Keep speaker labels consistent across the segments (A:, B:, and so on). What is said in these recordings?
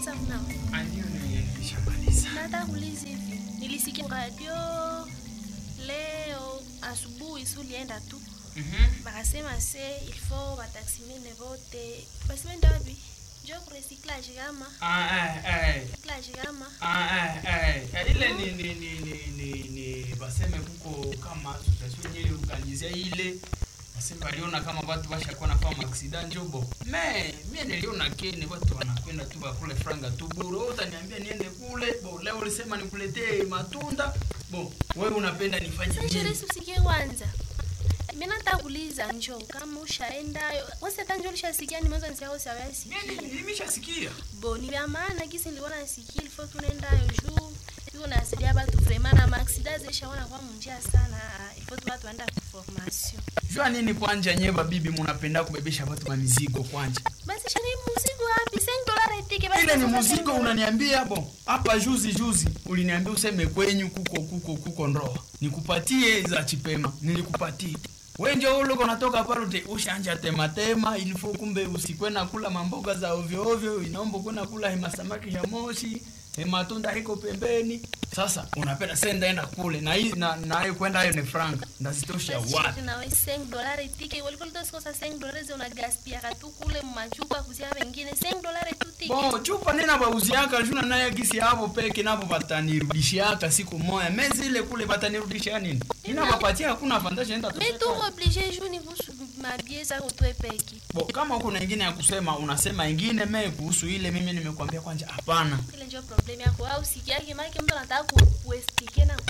A: Ulishamaliza kunao?
B: Ndio nilishamaliza.
A: Nataka kuuliza hivi. Nilisikia radio leo asubuhi si ulienda tu.
B: Mhm.
A: Bakasema se il faut bataximene vote. Basema ndio wapi? Njoo ku recyclage kama.
B: Ah, eh, eh.
A: Recyclage kama.
B: Ah, eh, eh. Eh, ile ni ni ni ni ni ni baseme kuko kama association ile organize ile baseme waliona kama watu washakuwa nafanya accident njobo me mimi niliona kene watu wanakwenda tu bakule franga tu bure wewe utaniambia niende kule bo leo ulisema nikuletee matunda bo wewe unapenda nifanye
A: Sasa
B: nini
A: Sherisi usikie kwanza. Mimi nataka kuuliza njoo kama ushaenda. Wewe hata njoo ulishasikia nimeanza nisahau sawasi.
B: mimi nimeshasikia
A: Bo ni vya maana kisi nilikuwa nasikia ilifo tunaenda juu. Yuko nasaidia watu vraiment na maaksida zishaona kwa munjia sana. Ilifo tu watu waenda ku formation.
B: jua nini kwanja nyeba bibi munapenda kubebesha watu ma mizigo kwanja
A: Basi shani mzigo wapi? 5 dollars tike basi.
B: ile ni
A: sasa
B: muziko
A: 5 dollars.
B: unaniambia bo hapa juzi juzi uliniambia useme kwenyu kuko kuko kuko ndoa nikupatie za chipema nilikupatie we njo uliko natoka pale ushanja tema tema ilifo kumbe usikwena kula mamboga za ovyo ovyo inaomba kwenda kula hema samaki ya moshi matunda hiko pembeni sasa unapenda senda enda kule na hii na nayo kwenda hayo ni franga ndazitosha
A: Basi
B: wapi
A: shani na wewe 5 dollars tike. Walikuwa litosikosa 5 dollars unagaspia katu kule machupa kuzia wengine 5 dollars tu tike.
B: Bo, chupa nina bauziaka juna naye gisi hapo peke nabo batanirudishiaka siku moya mezi ile kule batanirudishia nini ina bapatia hakuna fantasha enda
A: Mais tu obligé jour ni kuhusu mabie za kutwe peki.
B: Bo, kama kuna ingine ya kusema unasema ingine me kuhusu ile mimi nimekwambia kwanja hapana
A: Ile ndio problem yako au sikiake maana mtu anataka ku kuestike na ku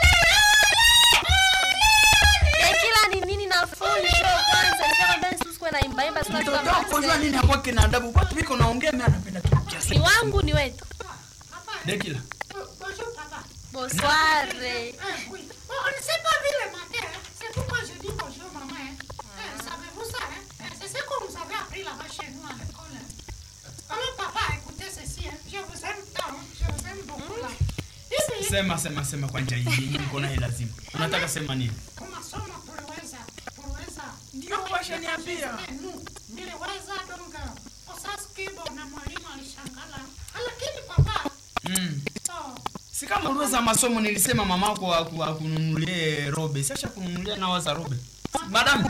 A: Eh, kila ni nini na full show kwanza nishakwambia nisikuwe na imba imba sio
B: mtoto wako jua nini hakwake na adabu watu wiko naongea mimi anapenda tu kiasi
A: Ni wangu ni wetu.
B: dekila
C: Bonjour papa.
A: Bonsoir.
C: Eh, oui. Bon, on ne sait pas vu le matin. hein. C'est pourquoi je dis bonjour maman. hein. Eh, Savez-vous ça hein? Eh, C'est ce que vous avez appris là-bas chez nous à l'école. hein. Alors papa, écoutez ceci. hein. Je vous aime tant. hein. Je vous aime beaucoup là. Hivi,
B: sema sema sema kwanja hii niko naye lazima unataka sema nini
C: kwa masomo tuliweza tuliweza
B: Ndio, washaniambia.
C: Eh, nu, niliweza donc osaskibo na mwalimu alishangala lakini papa
B: mm.
C: oh,
B: si kama uliweza masomo nilisema mamako aku- akununulie robe sasha kununulia nawa za robe madam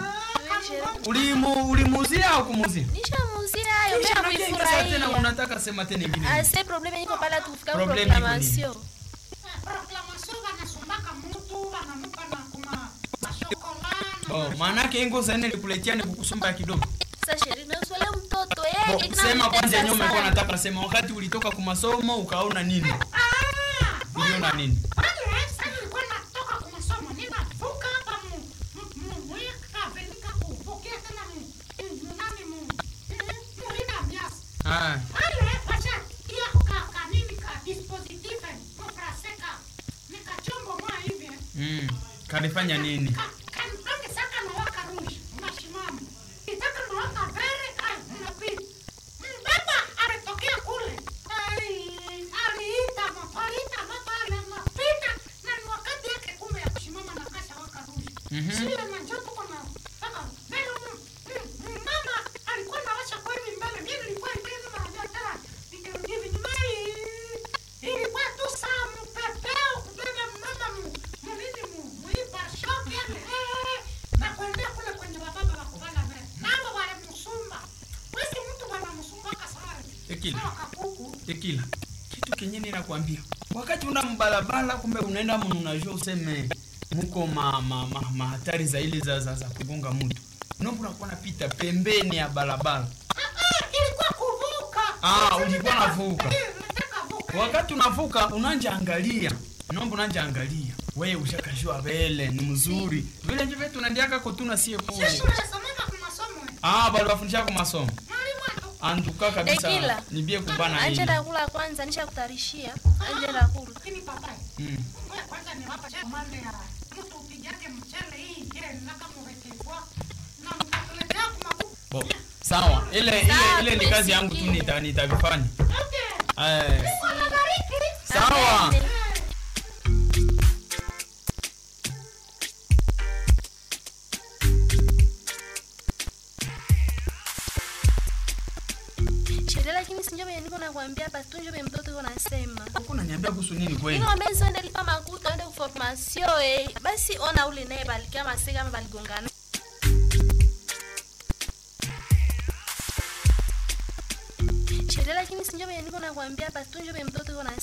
B: ulimu ulimuzia au kumuzia
A: Nishamuzia hayo
B: Kisha
A: bila
B: nakia ingaza tena
A: kuifurahia.
B: unataka sema tena ingine
A: Ase problem iko pala tufika
B: Problem iko
A: proclamation.
C: eh, proclamation wanasumbaka mutu wanamupa na kuma mashokola
B: oh maanake ingo zane likuletia ni kukusomba kidogo
A: Sasa sheri na uswale mtoto
B: Bo,
A: eh kina
B: sema kwanza
A: mtesa
B: nyuma ulikuwa
A: sana.
B: nataka sema wakati ulitoka kwa masomo ukaona nini
C: Ah,
B: uliona nini
C: wale sasa nilikuwa natoka kwa masomo ninavuka hapa mu mu- mu mweka venika kuvukia tena mu mu nani mu mu ina mias
B: ah
C: wale wacha kia ka ka nini ka dispositive mu fraseka nikachombo mwa hivi eh.
B: mm. kanifanya nini
C: Ka- kan- kani saka na waka rushi unashimama itaka na waka vere ai unapita Mm, baba alitokea kule Ali- aliita moto aliita moto ale napita na ni wakati yake kumbe ya kusimama na kasha waka rushi
B: Mhm.
C: sile na njoo tuko na saka vile mm, mm, mm, mama alikuwa nawasha kwa hivi mbele mimi nilikuwa hivi na tena nikirudi hivi nyuma hii ilikuwa tu saa mpepeo kubeba mama mu mu nini mu muipa shop yale eh, na kuendea kule kwenye bababa wa kubana mbele nabo wale msumba wesi mtu wana msumba kasari
B: Ekile.
C: sawa kakuku
B: tekila kitu kenye ninakwambia wakati una mbalabala kumbe unaenda munu unajua useme muko ma, ma, ma, mahatari za ile za, za, za kugonga mtu nombo unakuwa napita pembeni ya barabara
C: ah ah ilikuwa kuvuka
B: Ah, ulikuwa navuka.
C: Eh, nataka vuka
B: wakati unavuka unanja angalia nombo unanja angalia we ushakashua vele ni mzuri vile nje vetu nandiaka kotuna sie
C: sisi
B: kule
C: tunasomana kwa masomo eh.
B: ah bali wafundisha kwa masomo
C: mwalimu atu
B: antuka kabisa
A: Ekila.
B: nibie kubana
A: Anje
B: hili
A: ndakula kwanza nishakutarishia. Anje ndakula.
C: lakini papai
B: mm.
C: Ngoja kwanza niwapa komande ya mtu upigake mchele hii ile nakamurekebwa na mtakuletea kumabuku.
B: Bo, sawa ile ile
A: Sawa,
B: ile ni kazi yangu tu
A: tumesikia.
B: nita nitavifanya
C: Okay.
B: eh
C: Bwana bariki.
B: sawa
A: Amen. sheria lakini sinjo venye niko nakwambia hapa tu njo venye mtoto iko nasema
B: Uko unaniambia kuhusu nini kweli?
A: nikwambia nisiende lipa makuta ende kuformasio eh. basi ona ule naye balikia maseka ama baligongana sheria lakini sinjo venye niko nakwambia hapa tu njo venye mtoto iko nasema